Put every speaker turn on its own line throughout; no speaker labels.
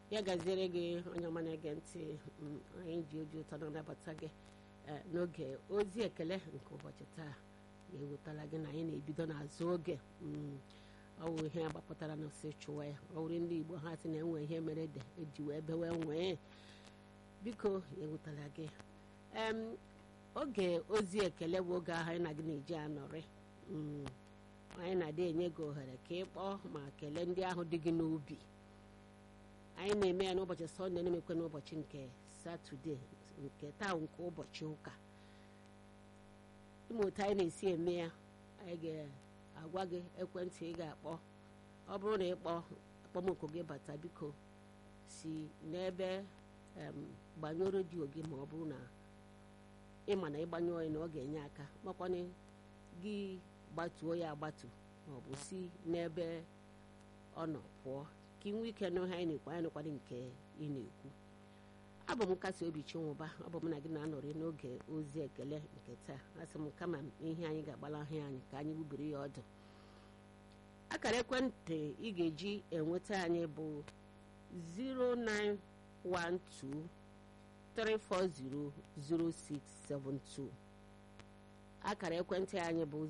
ya gaziere gị onye ọma na-ege ntị mm, anyị ji oji ụtọ na-anabata gị eh, n'oge ozi ekele nke ụbọchị taa na-ewetala gị na anyị na-ebido n'azụ oge mm, ọ wụ ihe agbapụtara n'osi chụwa ya ọ wụrụ ndị igbo ha sị na enwe ihe mere ede eji wee bewe nwee biko ya ewetala gị em oge ozi ekele bụ oge ahụ anyị na gị na-eji anọrị Mm, anyị na-adị enye gị ohere ka ị kpọọ ma kelee ndị ahụ dị gị n'obi anyị na-eme ya n'ụbọchị sọnde na-emekwa n'ụbọchị nke satọde nke taa nke ụbọchị ụka ịma otu anyị na-esi eme ya anyị ga-agwa gị ekwentị ị ga-akpọ ọ bụrụ na ịkpọ akpọmọkụ gị bata biko si n'ebe em, gbanyụọ redio gị ma ọ bụrụ na ịma na ịgbanyụọ ya na ọ ga-enye aka makwana gị gbatuo ya agbatu ma ọ bụ si n'ebe ọ nọ pụọ ka ị nwee ike nụ ihe anyị na-ekwu anyị nụkwara nke ị na-ekwu abụ m nkasi obi chinwụba ọ bụ m na gị na-anọrị n'oge ozi ekele nke taa asị m kama ihe anyị ga-agbalahụ anyị ka anyị gbubiri ya ọdụ akara ekwentị ị ga-eji enweta anyị bụ 09123400672 akara ekwentị anyị bụ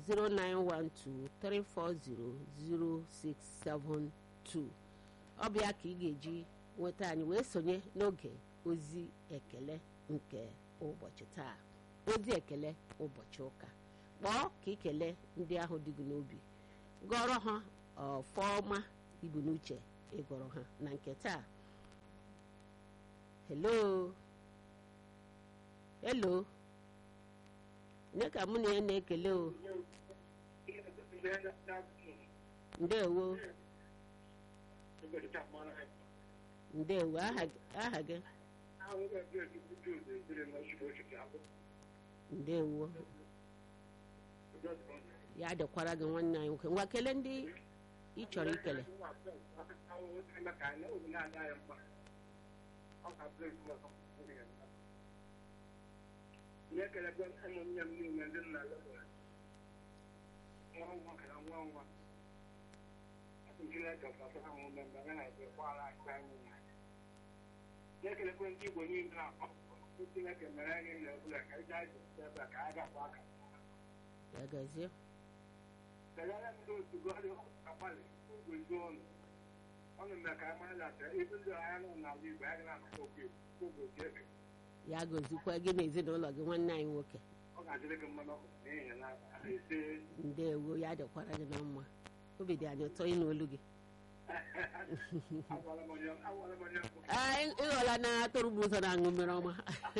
09123400672 ọ bụ ya ka ị ga-eji nweta anyị wee sonye n'oge ozi ekele nke ụbọchị taa ozi ekele ụbọchị ụka kpọọ ka ị kelee ndị ahụ dị gị n'obi gọrọ ha ọfọma ibu n'uche ịgọrọ ha na nke taa hello hello onye ka mụ na ya na-ekele o ndewo ndewo aha aha gị ndewo ya dịkwara gị nwanne anyị nwoke ngwa kelee ndị ị chọrọ ikele
ihe kelekwe ụmụnne m niile ndị nna lebere nwa nwa ka na nwa nwa Chineke gbasara ha ume mgbe ha na-ejekwara anyị anyị na ihe kelekwe ndị Igbo niile na-akpọ Chineke mere anyị na ebule ka anyị gaa jisi ebe a ka anyị gakwa aka
ya gazie
kelere m ndị otu gọdị akpali ugozi ọnụ ọnụ mere ka anyị mara na ibu ndị agha nọ n'ala Igbo anyị na-akpọ okwu ugozi eke
ya gozikwa gị na ezinụlọ gị nwanne anyị nwoke
ọ ga-adịrị gị mmanụ ọkụ n'ihi na a na-ese
ndewo ya dịkwara gị na mma obi dị anyị ụtọ ịnụ olu gị
agwara m onye agwara m onye mbụ
Aa, ị- ịghọla na atụrụ bụ ụzọ na-aṅụ mmiri ọma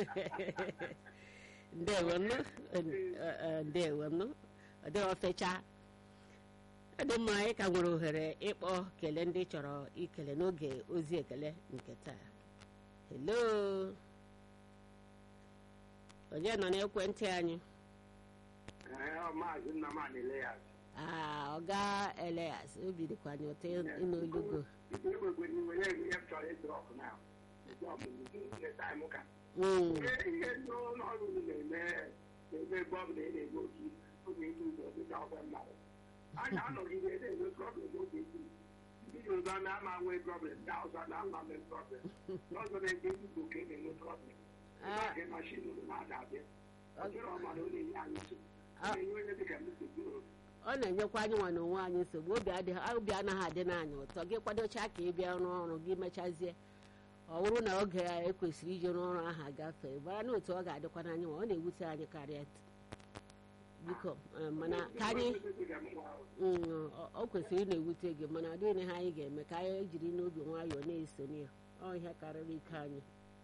ndewo nụ Eh, eh, ndewo nụ ọ dịghị ofecha ọ dị mma anyị ka nwere ohere ịkpọ kelee ndị chọrọ ikele n'oge ozi ekele nke taa hello onye nọ n'ekwentị anyị
Ee, ọ maazị Nnamani Elias
aa ọga eleas obi dịkwa anyị ụtọ ịnụ olugo
iwegwe n'iwe na-enye ihe m chọrọ ịdrọp na ka
Mm,
ihe ndị ụlọ ọrụ unu na-eme na-eme ebe ọ bụla ị na-eme otu oge ilu ụzọ dịka ọgwe mmadụ a ga-anọgide na-enwe problem oge ilu ndị Yoruba na-ama nwee problem ndị Hausa na-ama nwee problem n'ọzọ na-ebe Igbo ka e na-enwe problem ebe a ka mashin na-ada abịa ọ dịrọ ọmara ọ na-enye anyị nsogbu ọ na-enye onye dịka m nsogbu
ọ na-enyekwa anyị nwa na onwe anyị nsogbu obi adịghị obi anaghị adị n'anyị ụtọ gị kwadocha ka ị bịa rụọ ọrụ gị mechazie ọ bụrụ na oge ya ekwesịrị iji rụọ ọrụ ahụ agafee mara na otu ọ ga-adịkwa n'anyị ma ọ na-ewute anyị karịa biko eh, mana ka anyị mm, ọ- ọ kwesịrị ị na-ewute gị mana ọ dịghị ihe anyị ga-eme ka anyị jiri n'obi nwayọọ na-eso ya ọ ihe karịrị ike anyị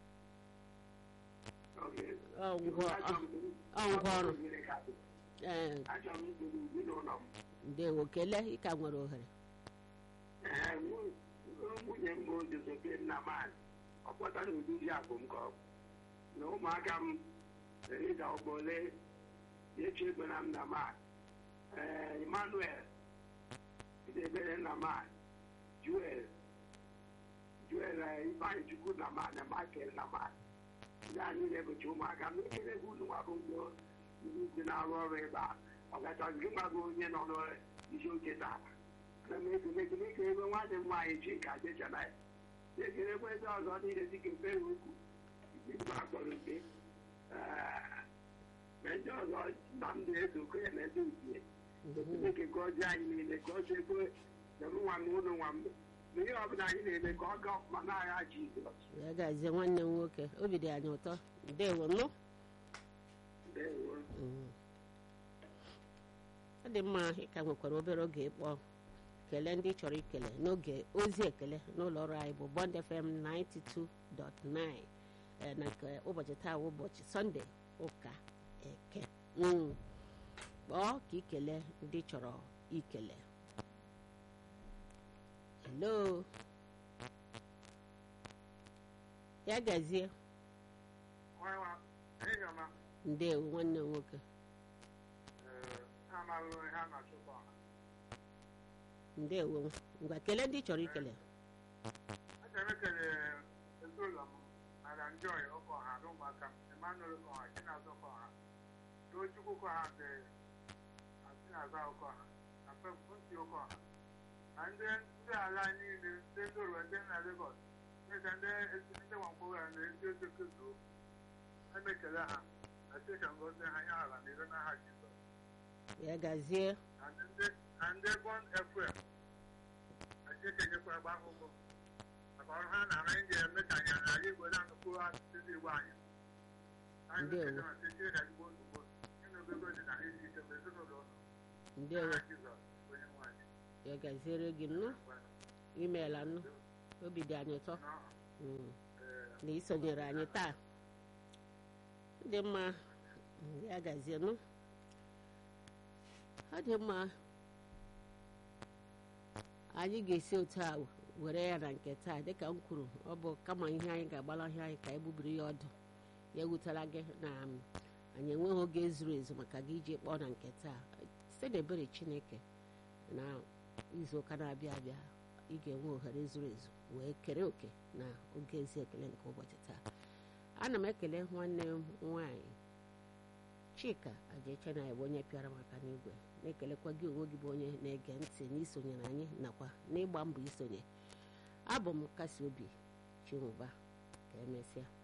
ọ ngwa ọ- ọ ngwa ọrụ ee
achọrọ m iburu ezinụlọ m
ndewo kelee ịka nwere ohere
Ee, nwu- nwunye m bụ Josephine Nnamani ọ kpọtara ụdịdị akụ m ka ọ bụ na ụmụaka m Rida Ogbole Echegbe na Nnamani ee, Emmanuel Idebere Nnamani Joel Joel eh, Ifeanyị Chukwu Nnamani na Michael Nnamani ndị anyị na-ebuchi ụmụaka m ekele gị unu nwa bụ ndị ndị na-arụ ọrụ ebe a ọgachazị gị nwa bụ onye nọ n'isi oche taa ana m ekele gị n'ike ebe nwanne m nwaanyị Chika Jechana ekelekwa ndị ọzọ niile dịka Facebook mgbe akpọrọ mpe ma ndị ọzọ na m na-esokọ ya na ndị utie Chineke gọzie anyị niile gọzie ekwe na m nwa m ụlọ nwa m na ihe ọbụla anyị na-eme ka ọ gaa ọfụma n'agha Jizọs
ya gazie nwanne m nwoke obi dị anyị ụtọ ndewo nụ
ndewo
Mm. ọ dị mma ịka nwekwara obere oge ịkpọ kelee ndị ị chọrọ ikele n'oge ozi ekele n'ụlọ ọrụ anyị bụ Bond FM 92.9 eh, na nke ụbọchị taa bụ ụbọchị sọnde ụka eke Mm. kpọọ ka ikele ndị ị chọrọ ikele hello ya gazie ndewo nwanne m nwoke ndewo ngwa kelee ndị ị chọrọ ikele
Achọrọ ekele ezinụlọ m mara Joy Okoha na ụmụaka m Emmanuel Okoha Chinazọ Okoha Tochukwu Okoha nke Chinazọ Okoha na Femfunti Okoha na ndị ndị ala niile ndị ndoro ndị na Lagos dịka ndị ndị Nwankwoga na ndị Ozokezo emekele ha na steshọn gozi ha ya ala na ire n'aha Jizọs
ya gazie
na ndị na ndị Bond FM na Chineke nyekwara gba akwụkwọ maka ọrụ ha na-ara ndị eme ka anyị ala Igbo na-anụkwuru asụsụ ndị Igbo anyị anyị
Ndewo.
na-ekele ma site na Igbo ozugbo ịnụgogo dị na isi ike ma ezinụlọ ụlọ
ndewo
n'aha Jizọs onye nwanyị
ya gaziere gị nnụ imeela nnụ obi dị anyị ụtọ Mm. na isonyere anyị taa dị mma mm, ya gazie nụ ọ dị mma anyị ga-esi otu a were ya na nke taa dịka m kwuru ọ bụ kama ihe anyị ga-agbala ihe anyị ka anyị gbubiri ya ọdụ ya ewutela gị na um, anyị enweghị oge zuru ezu maka gị iji kpọọ na nke taa site n'ebere chineke na izuụka na-abịa abịa ị ga-enwe ohere zuru ezu wee kere oke na oge ezi ekele nke ụbọchị taa ana m ekele nwanne m nwanyị chika ajeche na bụ onye pịara maka n'igwe na-ekelekwa gị onwe gị bụ onye na-ege ntị n'isonyere anyị nakwa n'ịgba mbọ isonye abụ m kasi obi chinwụba ka emesịa